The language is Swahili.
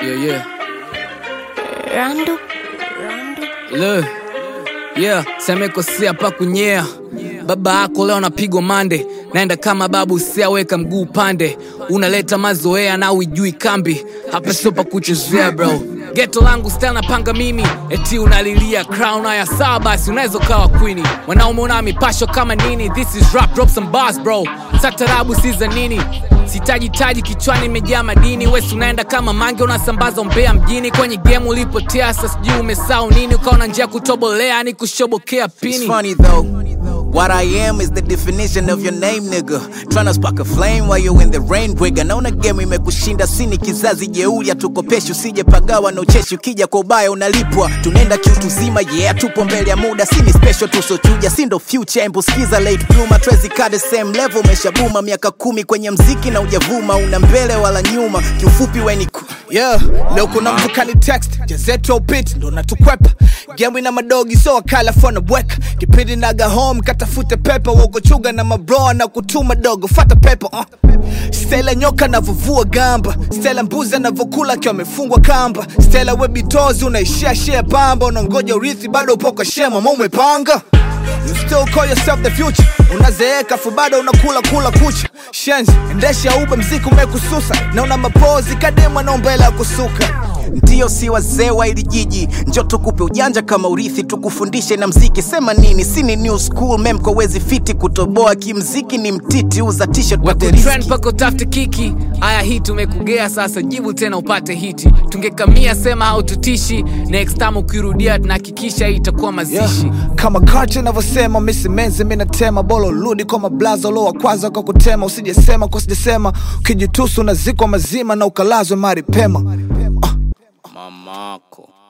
Yeah, yeah. Randu. Le. Yeah, semekosea pa kunyea. Baba yako leo anapigwa mande, naenda kama babu usiaweka mguu pande, unaleta mazoea na uijui kambi, hapa sio pa kuchezea bro. Geto langu style napanga mimi, eti unalilia crown haya sawa basi unaweza ukawa queen. Wanaume una mipasho kama nini, this is rap drop some bars bro. Satarabu si za nini, sitaji taji kichwani imejaa madini, wesi unaenda kama mange unasambaza umbea mjini, kwenye game ulipotea, sasa sijui umesahau nini, ukaona njia ya kutobolea ni kushobokea It's pini. funny though. What I am is the definition of your name, nigga. Tryna spark a flame while you in the rain, bwiga. Naona game imekushinda, sini kizazi jeuri, hatukopeshi usije pagawa na ucheshi. Ukija kwa ubaya unalipwa, tunaenda kiutu zima, yeah, tupo mbele ya muda, sini special tusochuja, si ndo future. Embu skiza late bloomer, Tracy kaa the same level, umeshabuma miaka kumi kwenye mziki na ujavuma, una mbele wala nyuma, kiufupi weni ku yeah leo kuna mtu kani text jazetu upit ndo natukwepa gemu ina madogi so wakala fona bweka kipindi naga home katafute pepa wogochuga na mabroa na kutuma dogo fata pepa uh. stela nyoka navovua gamba stela mbuzi anavokula akiwa amefungwa kamba stela webitozi unaishia shia pamba unangoja urithi bado upo kwa shema ma umepanga You still call yourself the future unazeeka fu bado unakula kula kucha shenzi endesha ube mziki umekususa na una mapozi kademwa na umbele ya kusuka Ndio si wazee wa ili jiji, njo tukupe ujanja kama urithi, tukufundishe na mziki. Sema nini? Sini new school mem kwa wezi fiti, kutoboa kimziki ni mtiti, uza t-shirt pate Wakutrend riziki. mpaka utafute kiki. Aya, hii tumekugea sasa, jibu tena upate hiti. Tungekamia sema haututishi, next time ukirudia tunahakikisha hii itakuwa mazishi. yeah. kama culture inavyosema misimenzi minatema bolo rudi kwa mablaza lo wa kwanza kwa kutema usijesema kwa sijasema ukijitusu unazikwa mazima na ukalazwe mari pema uh. Mamako.